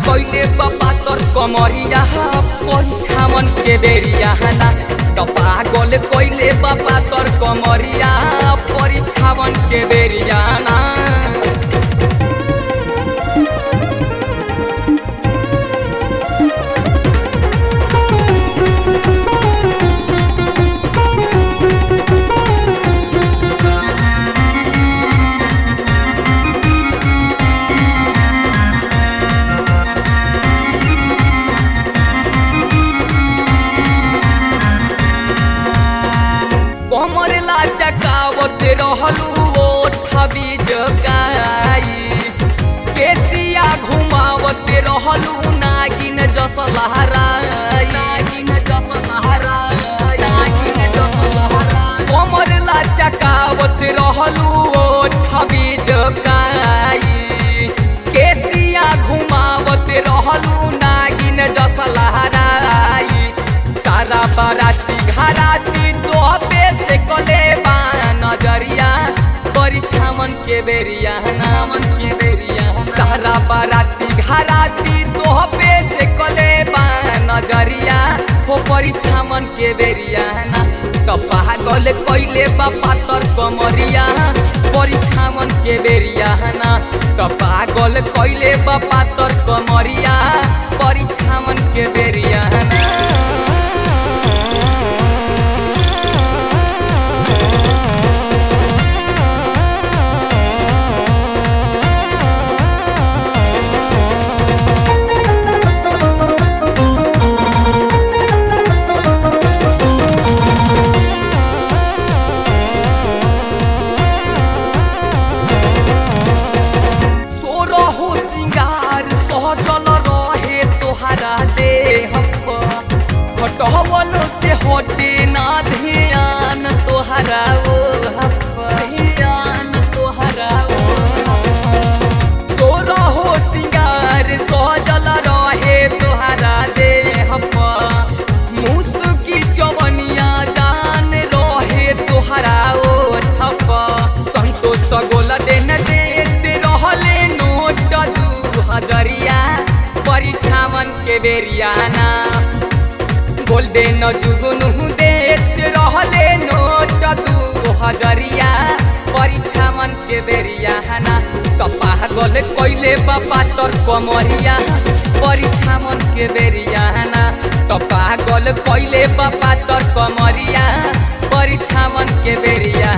कैले बाबा तोर कमरिया परिछावन के बेरिया ना त पागल कैले बाबा तोर कमरिया परिछावन के बेरिया ना कमर लाचकावत रहलू ओठबी जकाई केसिया घुमावत रहलू नागिन जस लहराई नागिन जस लहराई नागिन जस लहराई कमर लाचकावत रहलू ओठबी जकाई केसिया घुमावत रहलू नागिन जस लहराई सारा बाराती घराती तो पे से कले बा नजरिया परिछामन के बेरिया नामन के बेरिया सारा बाराती घराती तो पे से कले बा नजरिया हो परिछामन के बेरिया ना कपा गल कैले बा पातर कमरिया परिछामन के बेरिया ना कपा गल कैले बा पातर कमरिया परिछामन के बेरिया ना सोरहो सिंगार सहजल रहे तोहरा देह हटवल से हटे ना ध्यान तोहरा ओ ध्यान तोहरा ओ सोरहो सिंगार सहजल रहे तोहरा देह मुसकी चवनिया जान रहे तोहरा ओ ठप संतोष गोला देन देते रहले नोट दू हजरिया परिछावन के बेरियाना गोल्डन जुगनू देते रहले नोट दू हजरिया परिछावन के बेरियाना कपा गल कैले बापा तोर कमरिया परिछावन के बेरियाना कपा गल कैले बापा तोर कमरिया परिछावन के बेरिया